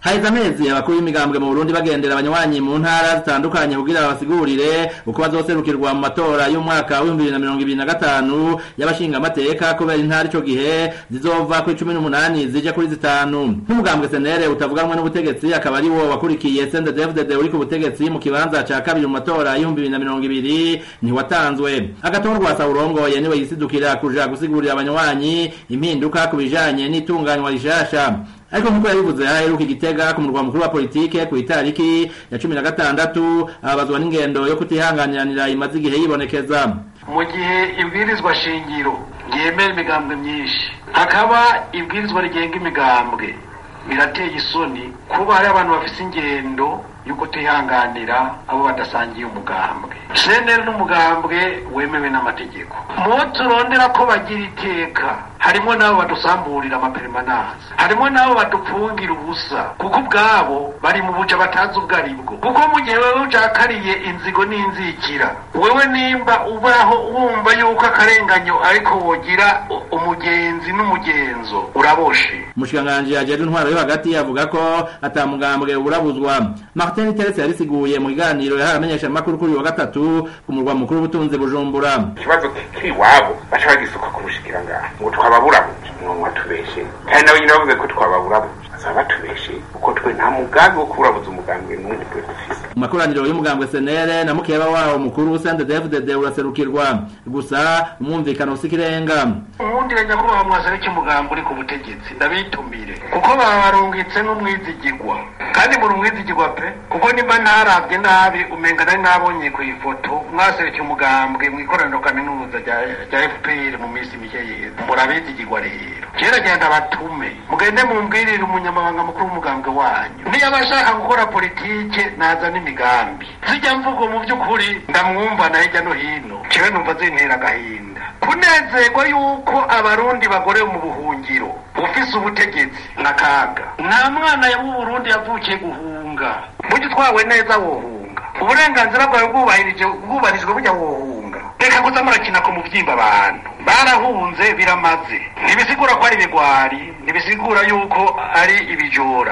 haheze amezi abakuru b'imigambwe mu burundi bagendera abanywanyi mu ntara zitandukanye kugira babasigurire uko bazoserukirwa mu matora y'umwaka w'ibihumbi bibiri na mirongo ibiri na gatanu y'abashingamateka kubera intara ico gihe zizova kuri cumi n'umunani zije kuri zitanu n'umugambwe senere utavuganwe n'ubutegetsi akaba ari wo wakurikiye sendedevdede uri ku butegetsi mu kibanza ca kabiri mu matora y'ibihumbi bibiri na mirongo ibiri ntiwatanzwe agatorwa sawurongoye niwe yisidukira kuja gusigurira abanywanyi impinduka ku bijanye n'itunganywa rishasha ariko nk'uko yabivuze aheruka igitega ku murwa mukuru wa politike ku itariki ya cumi na gatandatu ababazwa n'ingendo yo kutihanganiranira imaze igihe yibonekeza mu gihe ibwirizwa shingiro ryemera imigambwe myinshi hakaba ibwirizwa rigenga imigambwe birateye isoni kuba hari abantu bafise ingendo yo kutihanganira abo badasangiye umugambwe seneri n'umugambwe wemewe n'amategeko mu turondera ko bagira iteka harimo n'abo badusamburira amaperimananse harimo n'abo badupfungira ubusa kuko ubwabo bari mu buca batazi ubwo ari bwo kuko mu gihe wewe ucakariye inzigo n'inzikira wewe nimba ubaho wumva yuko akarenganyo ariko wogira umugenzi n'umugenzo uraboshe umushikiranganji ajejwe intwaro yo hagati avuga ko ata mugambwe urabuzwa martin terese yarisiguye mu kiganiro yahawe amenyeshamakuru kuri uyu wa gatatu ku murwa mukuru w'ubutunzi bujumbura ikibazo kiri iwabo baca bagisuka ku bushikiranganji ngo twababurabuje ngo mwatubeshe kandi nabo nyine bavuze ko twababurabuje bazaba batubeshe kuko twe nta mugambi wo kuburabuza umugambwe n'umwe twe dufise mu makoraniro y'umugambwe senere na mukeba wawo mukuru sendedevdede uraserukirwa gusa umwumvikano usikirenga uwundira nyakubahwa mwasariki umugambi uri ku butegetsi ndabitumire kuko babarungitse n'umwizigirwa kandi muri umwizigirwa pe kuko nimba ntarabye nabi umenga nari nabonye ku ifoto mwaserukiye umugambwe mu ikoraniro kaminuza rya fpr mu minsi mike yeza murabizigirwa rero kera genda batume mugende mumbwirire umunyamabanga mukuru w'umugambwe wanyu niyo abashaka gukora politike naza n'imigambi zijya mvugo mu by'ukuri ndamwumva na hirya no hino jewe numva zintera agahinda kunezerwa yuko abarundi bagorewe mu buhungiro ufise ubutegetsi n'akaga nta mwana w'uburundi yavukiye guhunga burya utwawe neza wohunga uburenganzira bwawe bwubahirije bwubahirijwe burya wohunga reka kuza murakina ku muvyimba abantu barahunze biramaze ntibisigura ko ari ibigwari ntibisigura yuko ari ibijora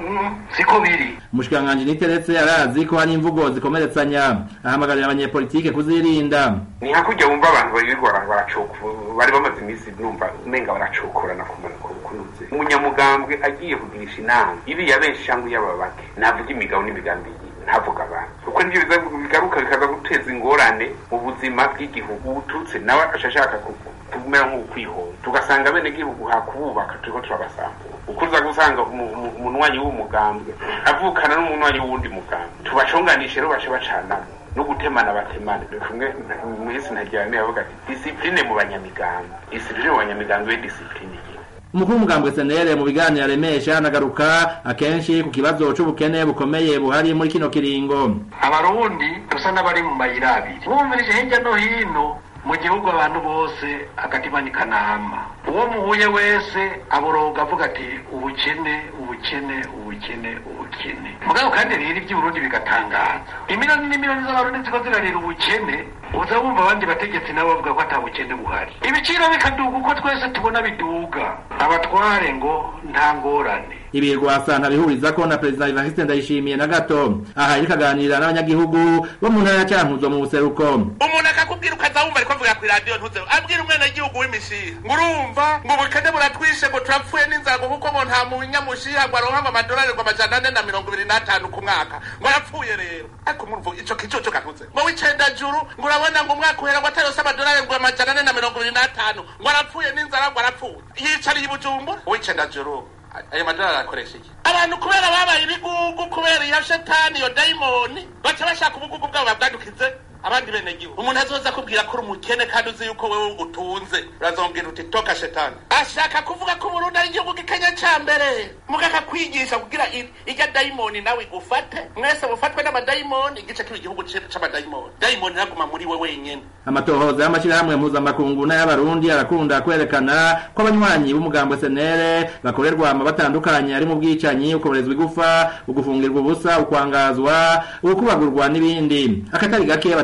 siko biri umushikiranganji niteretse arazi ko hari imvugo zikomeretsanya ahamagarira abanyepolitike kuzirinda ni hakurya wumva abantu birirwa baracukura bari bamaze iminsi numva umenga baracukurana kumanuka kunuze umunyamugambwe agiye kugirisha inama iriya benshi cyangwa iy'ababake navuga imigabo n'imigambi ntavuga abantu kuko nibyo bigaruka bikaza guteza ingorane mu buzima bw'igihugu ututse nawe ashaka kumera nk'ukwihora tugasanga bene gihugu hakububaka turiko turabasambura ukuza gusanga umunwanyi w'umugambwe avukana n'umunwanyi w'uwundi mugambwe tubashonganishe rero bace bacanamo no gutemana batemane kumwe mwisi ntajyane yavuga ati disipline mu banyamigambi disipline mu banyamigambi we disipline umukuru w'umugambwe senere mu biganiro aremesha anagaruka akenshi ku kibazo c'ubukene bukomeye buhari muri kino kiringo abarundi dusa n'abari mu mayira abiri bumvirije hirya no hino mu gihugu abantu bose agatima ni kanama uwo muhuye wese aboroga avuga ati ubukene ubukene ubukene ubukene mugabo kandi rero iby'uburundi bigatangaza imiliyoni n'imiliyoni z'abarundi ziko zirarira ubukene uza wumva abandi bategetsi nabo bavuga ko ata bukene buhari ibiciro bikaduga uko twese tubona biduga abatware ngo nta ngorane ibi rwasa ntabihuriza ko na perezida Evariste Ndayishimiye na gato aha yari kaganira n'abanyagihugu bo mu ntara ya Cankuzo mu buseruko umuntu akakubwira ukaza wumva ariko avuga ku radio ntuze abwira umwana w'igihugu w'imishiha ngo urumva ngo ubukene buratwishe ngo turapfuye n'inzago kuko ngo nta munyamushiha ngo aronka amadolari ngo amajana ane na mirongo ibiri n'atanu ku mwaka ngo arapfuye rero ariko murumva ico kicoco kantuze ngo w'icenda juru ngo urabona ngo umwaka uhera ngo atarose amadolari ngo amajana ane na mirongo ibiri n'atanu ngo arapfuye n'inzara ngo arapfuye yicariye i bujumbura uw'icenda juru ayo madolari arakoresha iki abantu kubera babaye ibigugu kubera iyo shetani iyo dayimoni baca bashaka ubugugu bwabo babwadukize abandi bene gihugu umuntu azoza akubwira ko uri umukene kandi uzi yuko wewe utunze urazomubwira uti toka shetani ashaka kuvuga ko Burundi ari igihugu gikenya ca mbere mugaka kwigisha kugira irya dayimoni nawe igufate mwese mufatwe n'amadayimoni igice kiba igihugu c'amadayimoni dayimoni iraguma muri we wenyene amatohoza y'amashirahamwe mpuzamakungu n'ay'abarundi arakunda kwerekana ko abanywanyi b'umugambwe senere bakorerwa ama batandukanye ari mu bwicanyi ukoberezwa igufa ugufungirwa ubusa ukwangazwa ukubagurwa n'ibindi akatari gake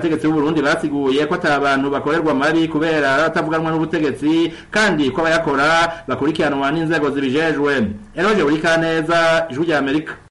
abategetsi b'uburundi basiguye ko ata bantu bakorerwa mabi kubera batavuganwa n'ubutegetsi kandi ko abayakora bakurikiranwa n'inzego zibijejwe eroje buri kaneza ijwi rya amerika